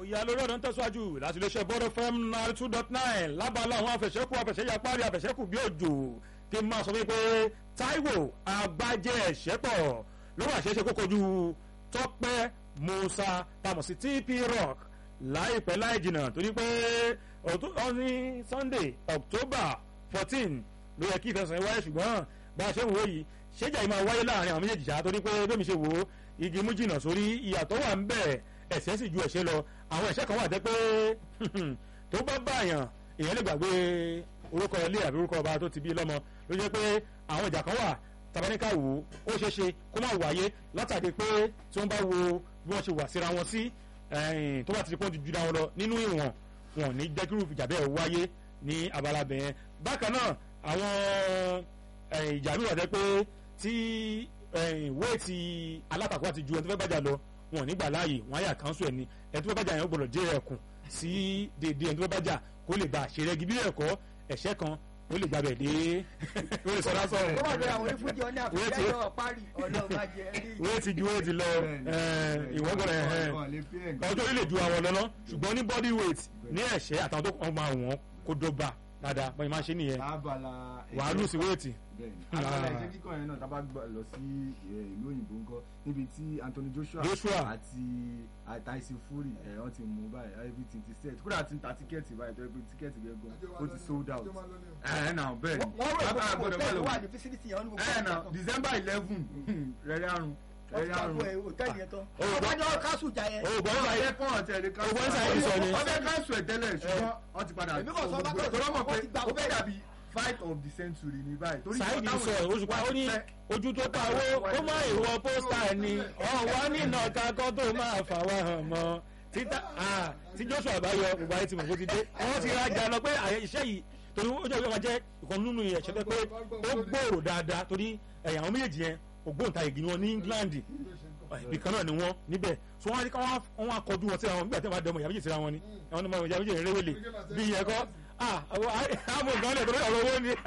ìyá lórí ọ̀dọ́ ń tẹ̀síwájú láti iléeṣẹ́ bọ́dọ̀ fm nine two dot nine lábala àwọn afẹ̀sẹ́kù afẹ̀sẹ́yapárí afẹ̀sẹ́kù bí òjò kí n máa sọ wípé Táíwò Àgbájé ẹ̀ṣẹ́pọ̀ ló wà ṣeéṣe kó kojú Tọ́pẹ́ Musa tamọ̀ sí TP Rock láìpẹ́ láì jìnnà torí pé ó ní Sunday October fourteen ló yẹ kí ìfẹsẹ̀ wáyé ṣùgbọ́n bá a ṣe ń wò yìí ṣéjà yìí máa wáyé láàrin àwọn méjèèjì ṣáá torí pé bẹ́ẹ̀ mi ṣe wò ó igi mú jìnnà sórí ìyàtọ̀ wà ń bẹ̀ ẹ̀sẹ̀ sì ju ẹ̀ṣẹ̀ lọ àwọn ẹ̀ṣẹ̀ kan wà jẹ́ pé tó bá báyàn èèyàn lè gbàgbé orúkọ ilé àbí orúkọ ọba tó ti bí lọ́mọ ló jẹ́ pé àwọn ìjà kan wà tabaníkà wò ó ṣeé ṣe kó má wáyé látàdé pé tí wọ́n bá wo bí wọ́n ṣe wà síra wọn sí tó bá ti di pọ́n ti jura wọn lọ nínú ìwọ̀n wọn ní jẹ́ kí irú ìjà bẹ́ẹ̀ wáyé ní abala bẹ̀yẹn bákan náà àwọn ìjà mi wà jẹ́ pé tí wéètì alátakò àti ju ẹni tó fẹ́ bàjá lọ wọn ò ní gbà láàyè wọn á yà kánṣu ẹ̀ ní ẹni tó fẹ́ bàjá yẹn ó gbọ́dọ̀ jẹ́ ẹ̀kùn sí dédé ẹni tó fẹ́ bàjá kó lè bá àṣẹ rẹ́gí bí ẹ̀kọ́ ẹ̀ṣẹ́ kan ó lè gbàbẹ̀ dé ó lè sọdá sọ̀rọ̀. ó wà lórí àwọn onífúnjẹ ọ ní àfihàn náà parí ọ̀nà ọ̀bàjẹ́ rí. wéètì ju wéètì lọ ìwọ́n gbọ́dọ̀ ọjọ́ orí lè ju àwọn lọ́nà ṣùgbọ́n ní body weight ní ẹ̀ṣẹ́ àtàwọn tó kàn máa wọ̀n kó dọ́gba dáadáa bọ́n máa ń ṣe nìyẹn wàá lù sí wéètì. abala ẹ̀jẹ̀ kíkọ́ yẹn náà tábà lọ sí ìlú òyìnbó ńkọ́ níbi tí Anthony Joshua Joshua àti Tyson Fury ẹ̀ wọ́n ti mú báyìí everything ti set kódà ti ń ta tíkẹ́ẹ̀tì báyìí tó yẹ pé tíkẹ́ẹ̀tì gẹ́gọ́ ó ti sold out ẹ̀ náà bẹ́ẹ̀ ni wọ́n rò pé agbọ́dọ̀ hotel bẹ́ẹ̀ wà lọ ní facility yẹn wọ́n ní gbogbo ẹ̀ náà ọ̀kan. December eleven rẹ̀rẹ̀ àrùn wọ́n ti rẹ̀rẹ̀ àrùn gbàgbọ́ ẹ̀ hòtẹ́ẹ̀lì yẹn tán. Ó gbọ́- ọba ní ọ̀rọ̀ kásù jà yẹn. ó bọ́ nípa ọ̀rẹ́ yẹn kọ́ ọ̀tẹ̀ ẹ̀rẹ́ Ó gbọ́ inside sọ ni. ọ̀fẹ́ káńsù ẹ̀ tẹ́lẹ̀ ṣùgbọ́n wọ́n ti padà Èmi kò sọ bá tó- tọ́lọ́ mọ̀ pé wọ́n ti gbà ó fẹ́ bẹ́ẹ̀. dàbí fight of the century ní báyìí torí Saheed ìwọ sọ táwọn oṣù pa ó ní fẹ́- ojú tó ta owó ó má ìwọ pósítà ni ọ̀wá nínà kakọ́ tó máa fà wá hàn mọ́ títà ah, tí Joshua bá yọ gbogbo ayé ti mọ̀ bó ti dé wọ́n ti rajà lọ pé àyè iṣẹ́ yìí torí ó jẹ́ ìwé máa jẹ́ ìkan nínú ẹ̀ṣẹ́ pé ó gbòòrò dáadáa torí ẹ̀yà àwọn méjèèjì yẹn ògbóǹtarìgì ni wọ́n ní England ibì kan náà ni wọ́n níbẹ̀ so wọ́n á ní ká wọ́n á kọjú wọn síra wọn nígbà tí wọ́n bá dẹmọ ìyá méjì síra wọn ni àwọn ọmọ ìyá méjì rẹwẹlẹ bí ìyẹn kọ́ ah àwọn àmọ̀ nǹkan lẹ̀ tó lọ́wọ́ owó ni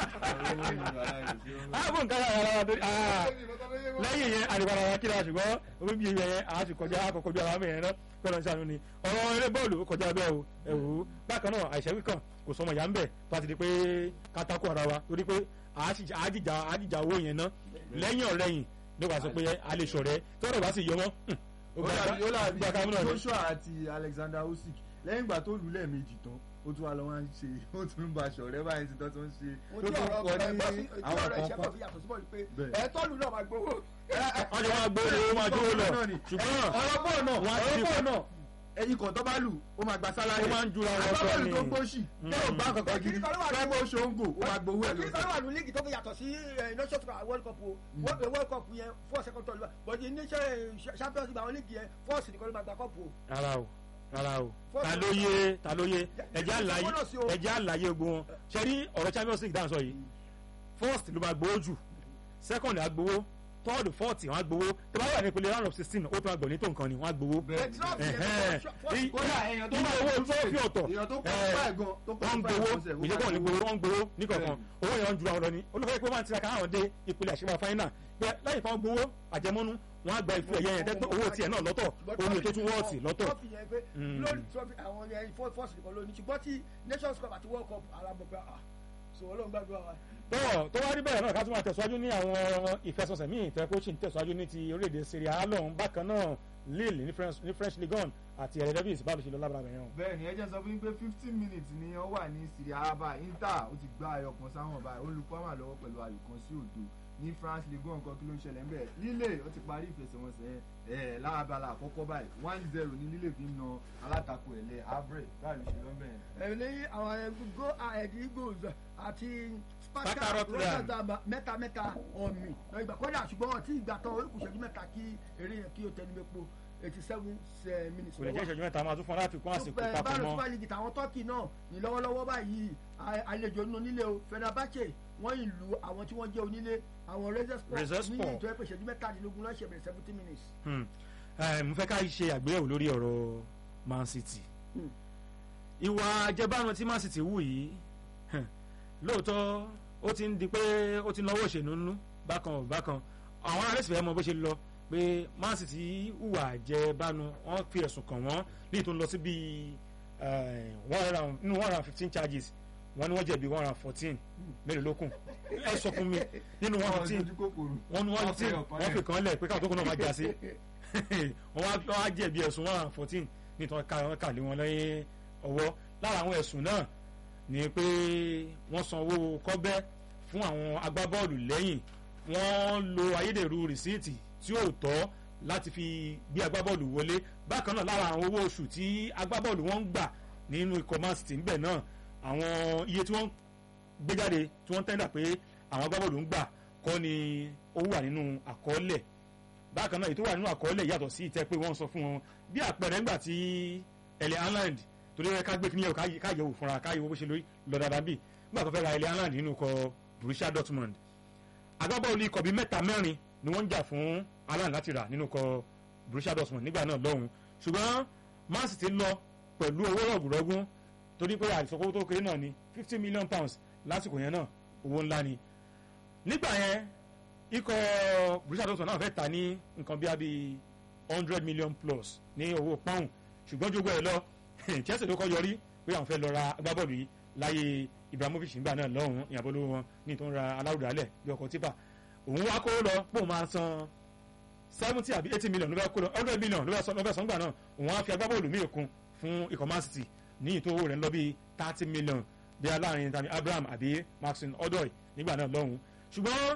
àmọ̀ nǹkan lẹ̀ ara torí ah lẹ́yìn yẹn àdìgbàrà wa kíra ṣùgbọ́n omi bí yẹn a sì kọjá àkọ́kọ́jú ara mẹ́rin náà pẹ̀lú ọ̀sán àánú ni ọ̀rọ̀ eré bọ́ọ̀lù ó kọjá bẹ́ẹ̀ o ẹ̀wù bákan náà àìsàn wíkàn kò sọmọ ìyá ń bẹ̀ tó a ti di pé kátákó ara wa torí pé àájìjà àájìjà owó yẹn ná lẹ́yìn ọ̀rẹ́yìn ní wàá sọ pé a lè ṣọ̀rẹ́ tọ́rọ̀ bá sì yọ mọ́ ó dàbí ó dàbí gba kámúnà ni. Joshua àti Alexander Usyk lẹ́yìn ìgbà tó lù ú lẹ́ẹ̀mejì tán ó tún wá lọ wá ń ṣe ó tún ń ba ṣọ̀rẹ́ báyìí ti tán tó ń ṣe mo tó tí tún ọ̀rọ̀ kọ ọ̀rọ̀ ní bọ́ọ̀sì tí àwọn ọ̀rọ̀ ìṣẹ́ kọ̀ọ̀kan. pọ̀ fi yàtọ̀ sí bọ́ọ̀lù pé Bẹ́ẹ̀. ẹ̀ tọ́lù náà máa gbowó. wọ́n jọ máa gbóòrò ó máa dúró lọ ṣùgbọ́n ọ̀rọ̀ bọ́ọ̀ náà Wọ́n á ọ̀rọ̀ ti- bọ́ọ̀ náà ẹyin kan tó bá lù ó máa gba sálárì ó máa ń jura wọn sọ agbábọ́ọ̀lù ni tó gbóṣì tó ò gbá kankan gidi Kìnìkan ló wà ní- fẹ́ bó ṣóńgò ó máa gbowó ẹ̀ kí lọ. sọ́dọ̀ wà ní líìgì tó fi yàtọ̀ sí eh, nations cup world cup o World- world cup yẹn four second tọ́lù bọ̀dì iléeṣẹ́ champions league àwọn líìgì yẹn four sì nìkan ló máa gba cup o. rárá o rárá o Fọ́ọ̀tù- ta ló yé ta ló yé ẹjẹ àlàyé Fọ́ọ̀tù sí o. ẹjẹ àlàyé gbogbo wọn ṣe rí ọ̀rọ̀ champions league dáhùn sọ yìí first ló máa gbowó jù second á gbowó third fourth wọn á gbowó tó bá wà ní ìpele round of sixteen ó tún àgbọ̀ ní tó nǹkan ni wọ́n á gbowó. Bẹ́ẹ̀ Ẹ̀, trophy yẹn, Ẹ̀hẹ́n. four- Ní- kódà èèyàn tó nínú bá owó trophy ọ̀tọ̀ èèyàn tó kọ́ ẹ̀, fáì gan tó kọ́ wọ́n ń fáì gbowó gan sẹ̀, ó ìjọba máa ò ní gbowó. gbowó wọ́n ń gbowó ní kọ̀ọ̀kan owó yẹn ń jura wọn lọ ni olùfẹ́ pé wọ́n ti ra káwọn dé ìpele àṣemọ́ fáínà pé lẹ́yìn fún gbowó àjẹmọ́nú wọ́n á gba ìfú ẹ̀yẹ yẹn tẹ́gbẹ́ owó tiẹ̀ náà lọ́tọ̀ omi tó tún wọ́ọ̀tì lọ́tọ̀ trophy yẹn pé Mm. glory trophy àwọn yẹn four four sì nìkan ló ní ṣùgbọ́n tí nations cup àti world cup ara mọ̀ pé ah so ọlọ́run gbàdúrà wa. tọ́ tó wá rí bẹ́ẹ̀ náà ká tún máa tẹ̀síwájú ní àwọn ìfẹsọ̀sẹ̀ míì tẹ́ kó sì ń tẹ̀síwájú ní ti orílẹ̀-èdè Serie A lọ́hùn bákan náà Lille ní French ní French Ligue 1 àti Eredivisie báwo ló ṣe lọ lábàrà bẹ̀rẹ̀ wọn. bẹ́ẹ̀ ni ẹ jẹ́ sọ fún yín pé fifteen minutes ni ó wà ní Serie A báyìí Inter ó ti gba ayọ̀ kan sáwọn báyìí olùkọ́ àmà lọ́wọ́ pẹ̀lú ayò kan sí òdo ní France Ligue 1 kan kí ló ń ṣẹlẹ̀ ńbẹ̀ Lille ó ti parí ìfẹsẹ̀wọnsẹ̀ ẹ̀ lábala àkọ́kọ́ báyìí one zero ní Lille fi ń na alátakò ẹ̀lẹ́ Havre báyìí ló ṣe lọ́bẹ̀ yẹn. ẹ̀ ní àwọn go ahead eagles àti Sparta Sparta Rotterdam. Rotterdam mẹ́ta mẹ́ta ọ̀mì lọ́ọ́ ìgbà kọ́dà ṣùgbọ́n wọn ti ìgbà tán orí kùsẹ̀jú mẹ́ta kí eré yẹn kí o tẹnu mẹ́po eighty seven minutes. kò lè jẹ́ ìṣẹ́jú mẹ́ta máa tún fún ọ láti kún àsìkò Super- papọ̀ báwo mọ́ super league tàwọn turkey náà ní lọ́wọ́lọ́wọ́ báyìí a- àlejò nínú nílé o Fenerbahce wọ́n ìlú àwọn tí wọ́n jẹ́ onílé àwọn Razorspor Razorspor. ní ìjọ ẹ̀pẹ̀ ìṣẹ́jú mẹ́tàdínlógún lọ́sẹ̀ bẹ̀rẹ̀ seventy minutes. Hmm. Eh, mo fẹ́ ká ṣe àgbéyẹ̀wò lórí ọ̀rọ̀ Man City Hmm. ìwà àjẹbánu tí Man City wù yìí hẹ̀, lóòótọ́ ó ti ń di pé ó ti náwó òṣèlú nínú bákan ò bákan àwọn ará sì fẹ́ mọ bó ṣe lọ pé man city hùwà jẹ bánu wọ́n fi ẹ̀sùn kàn wọ́n ní tó ń lọ sí bíi eh, one hundred and nínú one hundred and fifteen charges wọ́n ní wọ́n jẹ̀bi one hundred and fourteen mélòó ló kù ẹ sọ fún mi nínú one Àwọn fifteen ojú kòkòrò. wọ́n ní one Wọ́n fifteen fẹ́ ọ̀kan wọ́n lẹ̀. fi kàn lẹ̀ pé káwọn tó kún náà máa já sí wọ́n wá wọ́n á jẹ̀bi ẹ̀sùn one hundred and fourteen ní tí wọ́n ká wọ́n kà lé wọn lẹ́yìn ọwọ́ lára àwọn ẹ̀sùn náà ni pé wọ́n san owó kọ́bẹ́ fún àwọn agbábọ́ọ̀lù lẹ́yìn wọ́n lo ayédèrú rìsíìtì tí ò tọ́ láti fi gbé agbábọ́ọ̀lù wọlé bákan náà lára àwọn owó oṣù tí agbábọ́ọ̀lù wọn ń gbà nínú ikọ̀ Man City ńbẹ̀ náà àwọn iye tí wọ́n gbé jáde tí wọ́n tẹ́lẹ̀ pé àwọn agbábọ́ọ̀lù ń gbà kọ́ ni ó wà nínú àkọọ́lẹ̀ bákan náà èyí tó wà nínú àkọọ́lẹ̀ yàtọ̀ sí ìtẹ́ pé wọ́n sọ fún wọn bí àpẹẹrẹ ńgbà tí ẹlẹ́ Haaland torí ẹ ká gbé kíníyàwó káyẹ̀wò fúnra káyẹ̀wò bó ṣe lórí lọ dáadáa bí nígbà tó fẹ́ ra ẹlẹ́ Haaland nínú ikọ̀ Borussia Dortmund agbábọ́ọ̀lù ikọ̀ bíi mẹ́ta mẹ́rin ni wọ́n ń jà fún Haaland láti rà nínú ikọ̀ Borussia Dortmund nígbà náà lọ́hùn ṣùgbọ́n Man City lọ pẹ̀lú owó rọ̀gùrọ̀gùn torí pé àìsàn tó kéré náà ni fifty million pounds lásìkò yẹn náà owó ńlá ni nígbà yẹn ikọ̀ Borussia Dortmund náà fẹ́ ta ní nǹkan bí i hundred million plus ní owó pound ṣùgbọ́n jogbo ẹ̀ lọ Chelsea ló kọ́ yọrí pé àwọn fẹ́ lọ ra agbábọ́ọ̀lù yìí láyé Ibrahimovic nígbà náà lọ́hùn ìyàbọ̀ lówó wọn ní tó ń ra alárùdálẹ̀ bí ọkọ̀ tipa òun wá kó lọ pé òun máa san seventy àbí eighty million ló fẹ́ kó lọ hundred million ló fẹ́ san ló fẹ́ san gbà náà òun á fi agbábọ́ọ̀lù míì kún fún ikọ̀ Man City ní ìtòwò rẹ̀ ń lọ bí thirty million bí aláàrin tàbí Abraham àbí Maxine Odoi nígbà náà lọ́hùn ṣùgbọ́n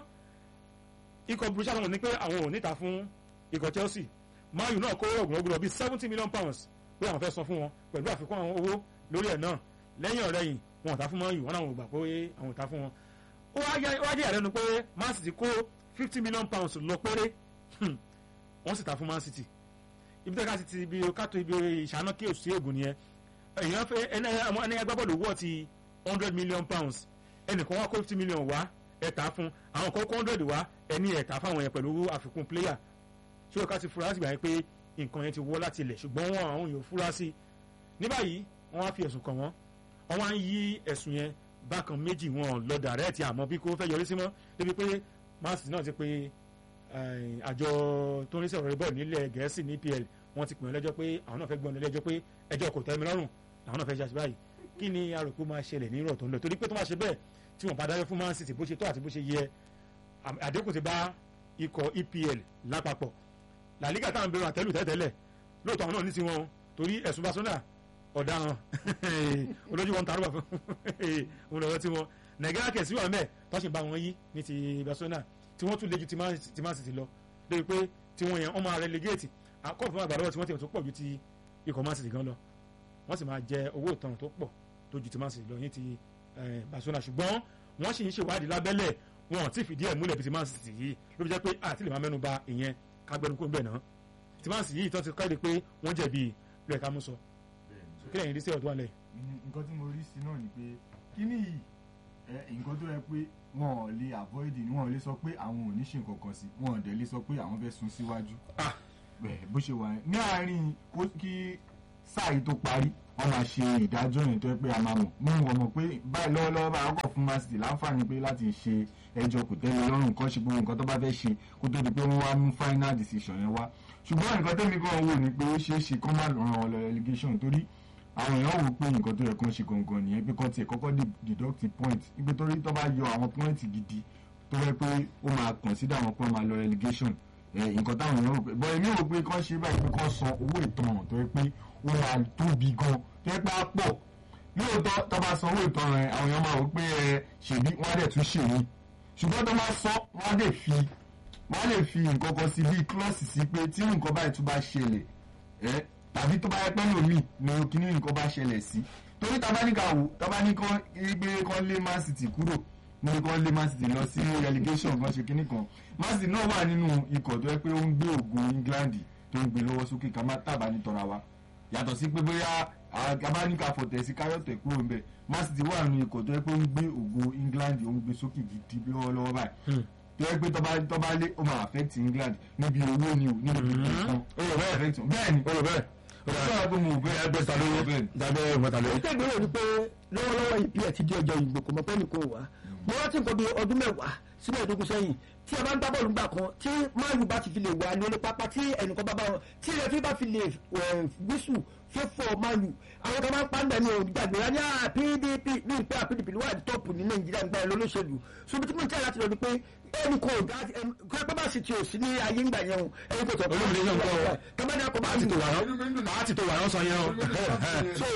ikọ̀ Borussia Dortmund ní pé àwọn ò níta fún ikọ̀ Chelsea Man U náà kó ọ̀gùnrọ̀gùnrọ̀ bíi seventy million pounds pé àwọn fẹ́ san fún wọn pẹ̀lú àfikún àwọn owó lórí ẹ̀ náà lẹ́yìn ọ̀rẹ́yìn wọn ò ta fún Man U wọn làwọn ò gbà pé àwọn ò ta fún wọn. ó wá jẹ́ ìyàlẹ́nu pé Man City kó fifty million pounds lọ péré wọ́n sì ta fún Man City ibi tẹ́ka sì ti ibi kátó ibi ìṣáná kí òsì ègùn nìyẹn èèyàn fẹ́ ẹni agbábọ́ọ̀lù wọ́ ti hundred million pounds ẹnìkan wá kó fifty million wá ẹ̀ ta fún àwọn kan kó hundred wá ẹni ẹ̀ ta fáwọn yẹn pẹ̀lú àfikún player tí ó ká ti fura láti gbà yẹn pé nǹkan yẹn ti wọ́ láti ilẹ̀ ṣùgbọ́n wọn àwọn yóò fura sí i ní báyìí wọ́n wá fi ẹ̀sùn kàn wọ́n wọ́n wá ń yí ẹ̀sùn yẹn bákan méjì wọn lọ dàrẹ́ẹ̀tì àmọ́ bí kò fẹ́ yọrí sí mọ́ débi pé Man City náà ti pé àjọ tó ń rí sọ̀rọ̀ bọ́ọ̀lù nílẹ̀ gẹ̀ẹ́sì ní EPL wọ́n ti pè wọ́n lẹ́jọ́ pé àwọn náà fẹ́ gbọ́n lẹ́jọ́ pé ẹjọ́ kò tẹ́ mi lọ́rùn làwọn náà fẹ́ ṣe àṣìbáyìí kí ni aròkú máa ṣẹlẹ̀ ní ìrọ̀ tó ń lọ torí pé tó máa ṣe bẹ́ẹ̀ tí wọ́n bá dájọ́ fún Man City bó ṣe tó àti bó ṣe yẹ àdínkù ti bá ikọ̀ EPL lápapọ̀ La Liga táwọn bẹ̀rù àtẹ́lù tẹ́tẹ́lẹ̀ lóòótọ́ àwọn náà ní tiwọn torí ẹ̀sùn Barcelona ọ̀daràn olójú wọn tarúbà fún òun lọ́wọ́ tí wọn Nàìjíríà kẹ̀sí wà mẹ́ẹ̀ tó ṣì ń bá wọn yí ní ti Barcelona tí wọ́n tún lé ju ti Man City lọ débi pé tí wọ́n yẹn wọ́n máa relegate akọ́fún àgbàdo tí wọ́n ti tó pọ̀ ju ti ikọ̀ Man City gan lọ wọ́n sì máa jẹ owó ìtanràn tó pọ̀ tó ju ti Man City lọ ní ti Barcelona ṣùgbọ́n wọ́n sì ń ṣèwádìí lábẹ́lẹ̀ wọn ò tí ì fìdí ẹ̀ múlẹ̀ bí ti Man City yìí ló fi jẹ́ pé àti lè máa mẹ́nu bà ìyẹn kágbẹ́nu kó ń bẹ̀ náà ti Man City yìí tó ti kéde pé wọ́n jẹ̀bi lóye ká mú sọ kí lẹ́yìn rí sí ọ̀dọ́ alẹ́. nǹkan tí mo rí sí náà ni pé kíní yìí nǹkan tó yẹ pé wọn ò lè avoid ni wọn ò lè sọ pé àwọn ò ní ṣe nǹkan kan sí wọn ò dẹ̀ lè sọ pé àwọn fẹ́ sún síwájú bó ṣe wà ní àárín kí sáà yìí tó parí wọn máa ṣe ìdájọ́ yẹn tó yẹ pé a máa mọ̀ mú wọn mọ̀ pé báyìí lọ́wọ́lọ́wọ́ bá ọkọ̀ fún Man City láǹfààní pé láti ṣe ẹjọ́ kò tẹ́lẹ̀ lọ́rùn kan ṣe gbogbo nǹkan tó bá fẹ́ ṣe kó tó di pé wọ́n wá mú final decision yẹn wá ṣùgbọ́n nǹkan tẹ́mi kan wò ni pé ó ṣeé ṣe kó má ràn ọ́ lọ relegation torí àwọn èèyàn wò pé nǹkan tó yẹ kó ń ṣe gangan nìyẹn pé kọ́ tiẹ̀ kọ́kọ́ deduct point nígbà torí tó bá yọ àwọn point gidi tó yẹ pé ó máa consider wọn pé wọ́n máa lọ relegation nǹkan táwọn èèyàn rò pé bọ́ èmi rò pé kọ́ ṣe báyìí pé kọ́ san owó ìtanràn tó yẹ pé ó máa tóbi gan tó yẹ pé á pọ̀ lóòótọ́ tó bá san owó ìtanràn ẹ̀ àwọn èèyàn máa wò pé ẹ ṣèbí wọ́n á dẹ̀ tún ṣèwé ṣùgbọ́n tó bá sọ wọ́n á dẹ̀ fi wọ́n á lè fi nǹkan kan sí bíi klọ́ọ̀sì sí pé tí nǹkan báyìí tún bá ṣẹlẹ̀ ẹ́ tàbí tó bá yẹ pẹ́ lómi ni kíní nǹkan bá ṣẹlẹ̀ sí torí tabaníkà wò tabaníkà gbé kán lé Man City kúrò ní kán lé Man City lọ sí relegation kan ṣe kíní kan Man City náà wà nínú ikọ̀ tó yẹ pé ó ń gbé ògùn England tó ń gbé lọ́wọ́ sókè ká má tàbá ní tọ́ra wa yàtọ̀ sí pé bóyá tabaníkà fọ̀tẹ̀ sí káyọ̀tẹ̀ kúrò ń bẹ̀ Man City wà nínú ikọ̀ tó yẹ pé ó ń gbé ògùn England ó ń gbé sókè gidi lọ́wọ́lọ́wọ́ báyìí tó yẹ pé tọ́ba tọ́ba lé ó máa affect England níbi owó ni o níbi ìpínlẹ̀ kan bẹ́ẹ̀ ni ó rò bẹ́ẹ̀ ọjọ́ àgbo mo bẹ́ẹ̀ ẹgbẹ́ ta ló dábẹ́ ìmọ̀ta ló. ètò ìgbéró ni pé lọ́wọ́lọ́wọ́ ìpí ẹ̀ ti di ọjọ́ ìgbò kò mọ̀ pé nìkan wà mo rántí nǹkan bíi ọdún mẹ́wàá sí mẹ́ẹ̀ẹ́dógún sẹ́yìn tí a bá ń gbá bọ́ọ̀lù gbà kan tí máàlù bá ti fi lè wà ní orí pápá tí ẹnìkan bá bá wọn tí rẹfí bá fi lè wíṣù fífọ́ máàlù àwọn kan máa ń pàǹdà ní ògbàgbé rẹ ní à pdp ní ìpẹ́ àpdp ló wà ní tọ́pù ní nàìjíríà ń gbà ẹ lólóṣèlú ṣùgbọ́n tí mo ń tẹ́ láti lọ ni pé ẹnì kan ò dá kí ẹ bá sì ti ò sí ní ayé ńgbà yẹn o ẹnì kan tó olómìnira yẹn ń kọ́ ọ tọ́mọdé akọ bá àti ti tó tò wà rán àti tó wà rán sọ yẹn o so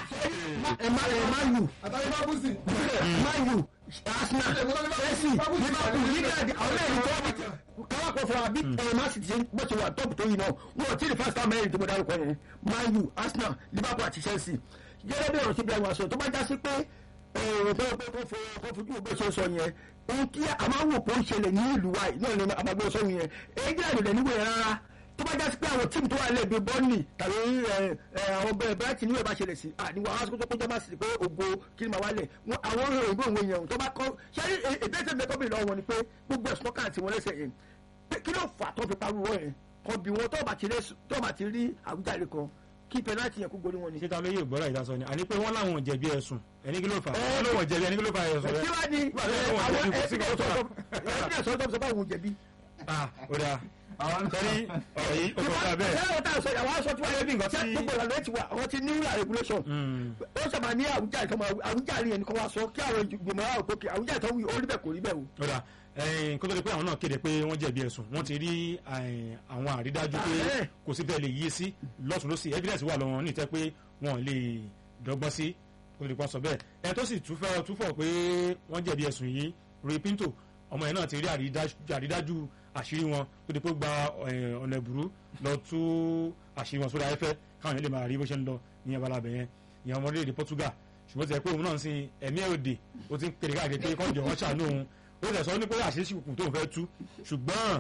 ẹ má ẹ má lù àtàwọn bá bú sí. Man U, Arsenal, Chelsea, Liverpool, England, àwọn ẹ̀rí tó wà káwá kọ fún wa bí ẹ̀ Man City ṣe bó ṣe wà tọ́pù tó yìí náà wọn ò tí ì first time mẹ́rin tó mo dárúkọ yẹn Man U, Arsenal, Liverpool àti Chelsea gẹ́gẹ́ bí ọ̀rọ̀ sí Ibrahim aṣọ tó bá já sí pé ẹ̀rọ tó pé kó fo kó fojú bó ṣe sọ yẹn ohun tí a máa ń wò pé ó ń ṣẹlẹ̀ ní ìlú wa yìí náà ni àbágbé sọ yẹn England rẹ̀ níwèé rárá tó bá jásí pé àwọn tíìmù tó wà lẹ́bi bọ́ọ̀nì tàbí ẹ, ẹ, àwọn bẹ́ẹ̀ bẹ́ẹ̀ tí níwèé bá ṣẹlẹ̀ sí àníwá wọn aṣọ tó kọjá máa sì pé ògo kí ni màá wálẹ̀ Wọn- àwọn òyìnbó òun èèyàn tó bá kọ́ ṣé èdè tẹ̀lé kọ́ bìnrin lọ́wọ́ ni pé gbogbo ẹ̀sùn kan àti wọn lẹ́sẹ̀ yẹn pé kí ló fà tó fi parú wọ́n yẹn kan bí wọn tó bá ti rí- tó bá ti rí àwùjáde kan kí pẹ̀láìtì yẹn kó gorí wọn ni. ṣé ta ló yé ìgbọ́ra ìdásọ ni àní pé wọ́n láwọn ò jẹ̀bi ẹ̀sùn ẹni kí ló fà á wọ́n ló wọ̀ jẹ̀bi ẹni kí ló fà ẹ̀sùn rẹ̀ kí wá ní Nígbà tí wọ́n àwọn jẹ̀bi, kò sí ẹ̀sìn nǹkan tó fà. ẹ̀sìn ẹ̀sìn tó bá wọn jẹ̀bi. ah ó dáa àwọn sẹ́rí ọ̀rọ̀ yìí ó kọ́ ká bẹ́ẹ̀ Ṣé ọ̀tá àṣọ ìyàwó aṣọ tí wọ́n yẹ bí nǹkan tí tí- gbogbo ìlànà ẹ̀ ti wà àwọn ti ní rúlà regulation. Mm. ó sábà ní àwùjáde kan àwùjáde yẹn nìkan wá sọ kí àwọn ìgbìmọ̀ àwọn òkè àwùjáde tó wí ó rí bẹ́ẹ̀ kò rí bẹ́ẹ̀ o. ó dáa ẹ̀yìn kó tó di pé àwọn náà kéde pé wọ́n jẹ̀bi ẹ̀sùn wọ́n ti rí ẹ̀yìn, àwọn àrídájú pé Ah, eh. kò sí bẹ́ẹ̀ lè yí sí lọ́tún lọ́sì evidence wà lọ́wọ́ ní ìtẹ́ pé wọ́n lè dọ́gbọ́n sí kó tó di pé wọ́n sọ bẹ́ẹ̀ ẹ̀ tó sì túfẹ́ túfọ̀ pé wọ́n jẹ̀bi ẹ̀sùn yìí Ray Pinto ọmọ yẹn náà ti rí àrídájú- àrídájú àṣírí wọn tó di pé ó gba ẹ̀, ọ̀nà ìbúrú lọ tú àṣírí wọn sórí afẹ́fẹ́ káwọn yẹn lè máa rí bó ṣe ń lọ ní abalabẹ̀ yẹn ìyẹn ọmọ orílẹ̀-èdè Portugal ṣùgbọ́n ti ẹ̀ pé òun náà ń sin ẹ̀mí ẹ̀ òde ó ti ń kéde káàkiri pé kọ́ńjọ wọn ṣàánú òun ó tẹ̀ sọ ní pé àṣírí kùkù tóun fẹ́ tú ṣùgbọ́n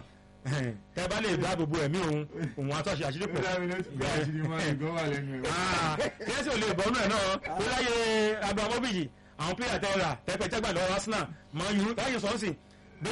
tẹ bá lè dáàbò bo ẹ̀mí òun òun àtọ́ṣe àṣírí pọ̀ ìgbà mi ló ti gbé àṣírí máa ń gbọ́ wà lẹ́nu ẹ̀. kẹ́sì ò lè bọ́ ọ́nà ẹ̀ náà ó láyé abramovich àwọn pílẹ̀ tẹ́ra tẹ́pẹ́tẹ́gbà lọ́wọ́ arsenal máa yú láyé sọ́ọ̀sì bí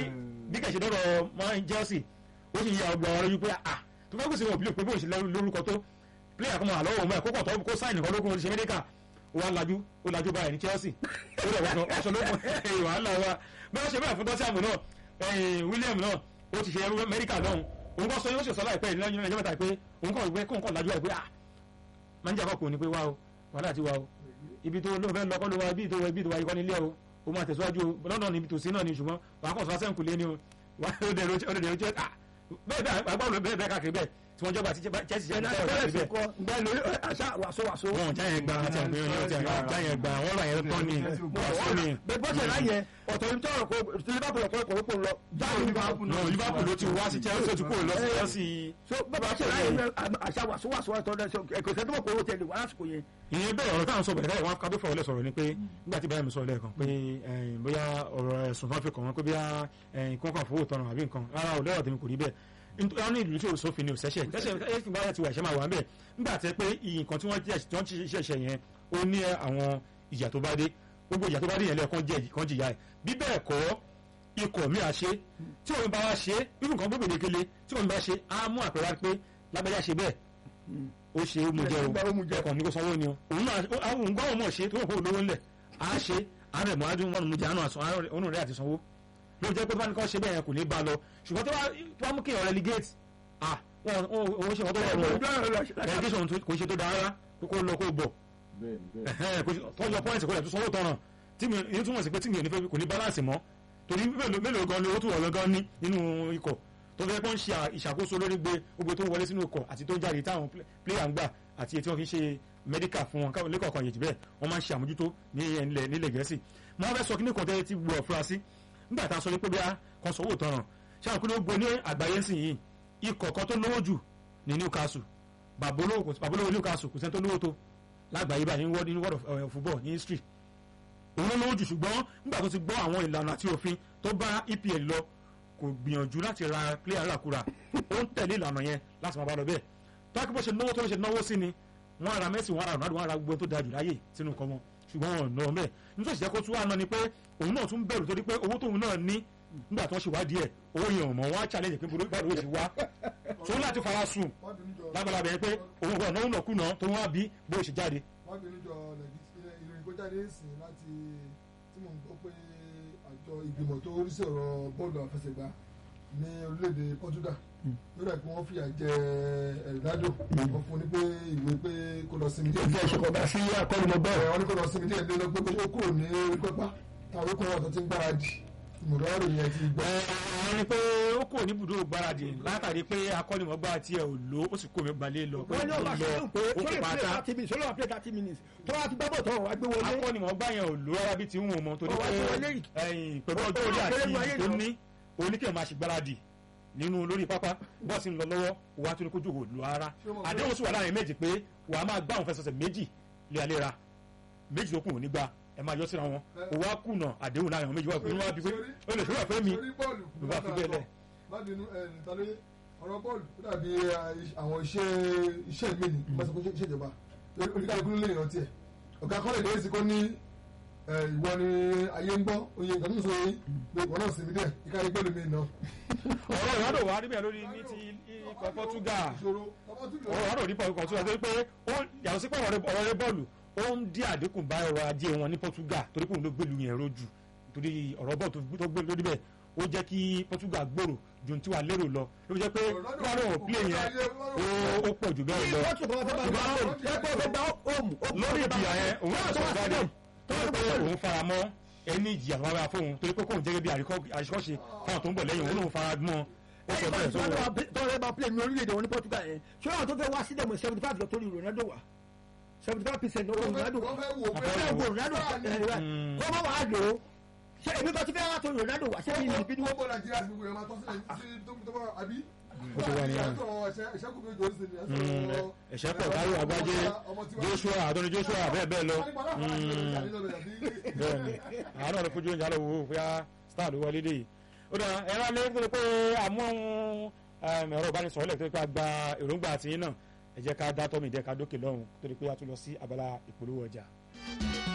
bí kẹ̀sì lọ́rọ̀ máa ń chelsea ó sì yà ọgbà ọ̀rọ̀ yìí pé à tó fẹ́ kó sì wọ́n bílẹ̀ pé bó ṣe lórúkọ tó pílẹ̀ kan máa lọ́wọ́ ọmọ ẹ̀ kókò tó kó sáìnì kan lókun oríṣi amẹ́ríkà ó wá lajú ó lajú báyìí ní chelsea ó lọ wọ́n aṣọ lókun ẹ̀yìn wàhálà wa bí wọ́n ṣe bẹ́ẹ̀ fún tọ́síàmù náà ẹ̀yìn william náà ó ti ṣe ẹrú amẹ́ríkà lọ́hùn òun kọ́ sọ yóò ṣe sọ láìpẹ́ ìlẹ́yìn ẹjọ́ mẹ́ta pé òun kọ́ ìwé kóun kọ́ lajú ẹ̀ pé à máa ń jà kọ́kọ́ ni pé wá o wàhálà ti wá o ibi tó ló fẹ́ lọ kọ́ ló wá ibi tó wá ibi tó wá ikọ́ nílé o o máa tẹ̀síwájú o lọ́dọ̀ níbi tòsí náà ni ṣùgbọ́n wàá kọ̀ sọ́sẹ́ nkùlé ni o wà ó dẹ̀ ó dẹ̀ ó jẹ́ à bẹ́ẹ̀ bẹ́ẹ̀ agbáwo bẹ́ẹ̀ bẹ́ẹ̀ káàkiri bẹ́ẹ̀ tí wọ́n jọba àti Chelsea ṣe ń ẹ̀nà tẹ̀wọ̀ tẹ́lẹ̀ káàkiri sí bẹ́ẹ̀ kọ bẹ́ẹ̀ lórí àṣà wàṣọ wàṣọ. wọn jáyẹn gba àti àgbẹ̀ yẹn ti àgbẹ̀ jáyẹn gba wọn là yẹn tán ni wàásù ni bẹ́ẹ̀ bọ́sẹ̀ láyẹ̀ ọ̀tọ̀ ní tọ́rọ̀ kó tí liverpool ọ̀pọ̀ ọ̀pọ̀ ọ̀pọ̀ lọ jáde liverpool no Liverpool ló ti wá sí Chelsea ó ti kúrò lọ sí Chelsea so bàbá ṣe láyé àṣà wàṣọ wàṣọ ọ̀tọ̀ ẹ̀kọ́ ìṣẹ́ tó mọ̀ pé owó tẹ̀lé wà lásìkò yẹn. ìyẹn bẹ́ẹ̀ ọ̀rọ̀ táwọn sọ bẹ̀rẹ̀ wọn kábí fọwọ́lẹ̀ sọ̀rọ̀ ni pé nígbà tí báyìí sọ lẹ́ẹ̀kan pé ẹ̀yìn bóyá ọ̀rọ̀ ẹ̀sùn fún àfikàn wọn pé bóyá ẹ̀yìn kọ́ńkàn fowó tọrọ àbí nǹkan rárá ò lẹ́wọ̀ tèmi kò rí bẹ́ẹ̀ nítorí wọn ní ìlú tí òsófin ni òṣẹ́ṣẹ́ tẹ́ṣẹ́ ẹ̀sìn bá ti wà ẹ̀ṣẹ́ máa wà ń bẹ̀ nígbà tẹ́ pé nǹkan tí wọ́n ti ṣẹ̀ṣẹ̀ yẹn ó ní àwọn ìyà tó bá dé gbogbo ìyà tó bá dé yẹn lẹ́ẹ̀kan jẹ́ kan jìyà ẹ̀ bí bẹ́ẹ̀ kọ́ ikọ̀ mi à ṣe tí òun bá wá ṣe irú nǹkan gbogbo ìdíkele tí òun bá ṣe á mú àpẹẹrẹ pé lágbájá ṣe bẹ́ẹ̀ ó ṣe ó mú jẹ o ẹkàn ní kó sanwó ni o òun náà òun gbọ́ òun mọ̀ ṣe tó wọ́n kó lówó ńlẹ̀ á ṣe àárẹ̀ mọ́ adúmọ̀ mú jẹ àánú àsán òun rẹ̀ àti sanwó ló jẹ́ pé bá ní kọ́ ṣe bẹ́ẹ̀ yẹn kò ní bá lọ ṣùgbọ́n tó wá mú kí ọ̀rẹ́ ligate ah òun ṣe wọn tó wọ̀ relegation kò ṣe tó dáa rárá kó lọ kó bọ̀ tọ́jọ́ pọ́ìntì kó lẹ̀ tó sanwó tọ̀ràn tí mi ní túmọ̀ sí pé tí mi ò ní fẹ́ kò ní balance mọ́ torí mélòó gan ni ó tún wọ̀ gan ní nínú ikọ̀ tó fẹ́ kó ń ṣe ìṣàkóso lórí gbé gbogbo tó wọlé sínú ikọ̀ àti tó ń jáde táwọn player ń gbà àti tí wọ́n fi ń ṣe medical fún wọn káwọn lẹ́kọ̀ọ́ kan yèjì bẹ́ẹ̀ wọ́n máa ń ṣe àmójútó ní ilẹ̀ nílẹ̀ gẹ̀ẹ́sì mo fẹ́ sọ kí ní kan tẹ́lẹ̀ tí gbọ́ fura sí nígbà tá a sọ pé bí a kan sọ owó tọrọ ṣé àwọn kúló gbó ní àgbáyé sìn yìí ikọ̀ kan tó lówó jù ní Newcastle bàbólówó Newcastle kò sẹ́ni tó lówó tó lágbàáyé báyìí ní world of football ní history òun ló lówó jù ṣùgbọ́n nígbà tó ti gbọ́ àwọn ìlànà àti òfin tó bá EPL lọ kò gbìyànjú láti ra player ràkúrà ó ń tẹ̀lé ìlànà yẹn láti máa bá lọ bẹ́ẹ̀ tọ́kí bó ṣe náwó tó ń ṣe náwó sí ni wọ́n ara Messi wọ́n ara Ronaldo wọ́n ara gbogbo tó dáa jù láyè sínú nǹkan wọn ṣùgbọ́n wọn ò ná ọmọ ẹ̀ nítorí ìṣẹ́ kó tún wà náà ni pé òun náà tún bẹ̀rù torí pé owó tóun náà ní nígbà tó ń ṣe wádìí ẹ̀ owó yẹn ò mọ̀ wọ́n á challenge pé báwo ló ṣe wá tó ń láti fara sùn lágbàlá bẹ̀rẹ̀ pé òun kò náwó náà kùnà tó wọ́n á bí bó ṣe jáde. wọ́n bínú jọ ìròyìn kó jáde ń sìn láti tí mò ń gbọ́ pé àjọ àjọ ìgbìmọ̀ tó rí sí ọ̀rọ̀ bọ́ọ̀lù àfẹsẹ̀gbá ní orílẹ̀-èdè Portugal lórí ẹ̀ pé wọ́n fìyà jẹ Ronaldo wọ́n fún un ní pé ìwé pé kó lọ sinmi díẹ̀ ìfẹ́ ìṣèkọ̀gbà sí akọ́nimọ̀gbọ́ ẹ̀ wọ́n ní kó lọ sinmi díẹ̀ lé lọ pé ó kúrò ní orí pápá táwọn okùn wọn tó ti ń gbáradì ìmọ̀lọ́rọ̀ yẹn ti gbọ́. wọ́n ní pé ó kò ní ibùdó gbáradì látàrí pé akọ́nimọ̀gbá tiẹ̀ ò lò ó sì kó mi gbalẹ̀ lọ pé wọ́n ní ó ọba lọ sọ́dún pé ó kó sọ́dún play pátá thirty minutes sọ́dún play thirty minutes tó wá ti gbábọ̀ tó wà gbé wọlé akọ́nimọ̀gbá yẹn ò lò rárá bí ti ń wò mọ́ torí Ó wá pé sí wọlé yìí. ẹ̀yìn pẹ̀lú Ó- ọjọ́ ó orí wá àti fẹ́rẹ́ mú ayé tó lọ. ní oníkẹ́ máa ṣe gbáradì nínú lórí pápá bọ́ọ̀sì ń lọ lọ́wọ́ wàá tún ní kójú kò lò ara Ṣé mo fẹ́- àdéhùn sì wà láàrin méjì pé wàá máa gbá àwọn fẹsẹ̀sẹ̀ méjì léraléra méjì tó kù ò ní gbà ẹ máa yọ síra wọn kò wá kùnà àdéhùn láàrin àwọn méjì wà pé wọ́n á bí pé ó lè ṣòwò pé mi Sórí bọ́ọ̀lù ló bá fi bẹ́ẹ̀ lẹ̀. má bínú ẹ̀ nítorí ọ̀rọ̀ bọ́ọ̀lù ó dàbí àwọn iṣẹ́ iṣẹ́ mi ni má sọ pé iṣẹ́ ìjọba oníkàlùkù ló lè rántí ẹ̀ ọ̀gá kọ́lẹ̀ lè sí kó ní ẹ̀, ìwọ ni ayé ń gbọ́ oye nǹkan tó ń sọ yìí pé ìwọ náà sinmi díẹ̀ ìkàlẹ̀ gbẹ́lu mi náà. ọ̀rọ̀ ìwádò wà níbẹ̀ lórí ní ti ikọ̀ Portugal ìṣòro ọmọ tún lò ọ̀rọ̀ ìwádò nípa ikọ̀ Portugal torí pé ó yàtọ̀ sí pé ọ̀rọ̀ ọ̀rọ̀ rẹ bọ́ọ̀lù ó ń dí àdínkù bá ọrọ̀ ajé wọn ní Portugal torí pé òun ló gbèlú yẹn rojú torí ọ̀rọ̀ bọ́ọ̀lù tó- tó gbé lórí bẹ̀ ó jẹ́ kí Portugal gbòòrò ju ohun tí wàá lérò lọ ló fi jẹ́ pé wọ́n ò plé yẹn ó- ó pọ̀ jù bẹ́ẹ̀ lọ wọ́n tún kọ́ fẹ́ bá gbá home ẹgbẹ́ fẹ́ gbá home lórí ìjìyà yẹn òun náà sọ jáde tó torí wá pé sí òun fara mọ́ ẹni ìjìyà tó wá bá fóun torí pé kóun jẹ́gẹ́ bí àríkọ́- àríkọ́ṣe fáwọn tó ń bọ̀ lẹ́yìn òun lòun fara mọ́ ó sọ bẹ́ẹ̀ sọ tọ́lẹ̀ bá play ní orílẹ̀-èdè wọn ní Portugal yẹn ṣé àwọn tó fẹ́ wá sílẹ̀ mọ̀ seventy five tó ní Ronaldo wà seventy five percent lọ́wọ́ Ronaldo wọ́n fẹ́ wò pé fẹ́ wo Ronaldo Mm. kọ́ bá wàá lò ó ṣé èmi kan ti fẹ́ wá tó Ronaldo wà ṣé èmi ní bínú wọ́n bọ̀ Nàìjíríà sí gbogbo ẹ̀ máa tọ́ sílẹ̀ sí tó tó bá àbí. Ó ti wà nìyẹn. ẹ̀ṣẹ́kù mi jòrò sí ni ẹ̀ṣọ́ ẹ̀ṣẹ́ pọ̀ táyọ̀ àgbájé Joshua àtọ́ni Joshua bẹ́ẹ̀ bẹ́ẹ̀ lọ bẹ́ẹ̀ni àárọ̀ ló fojú oúnjẹ àlọ́ wò ó fúyà star ló wọlé dé yìí ó dára ẹ̀rọ alẹ́ tó lè pé àmú ẹ̀rọ ìbánisọ̀rọ̀ lẹ̀ tó lè pé a gba èròǹgbà àtìyín náà ẹ jẹ́ ká dá tọ́mì dẹ́ ká dókè lọ́hùn tó lè pé a tún lọ sí abala ìpolówó ọjà.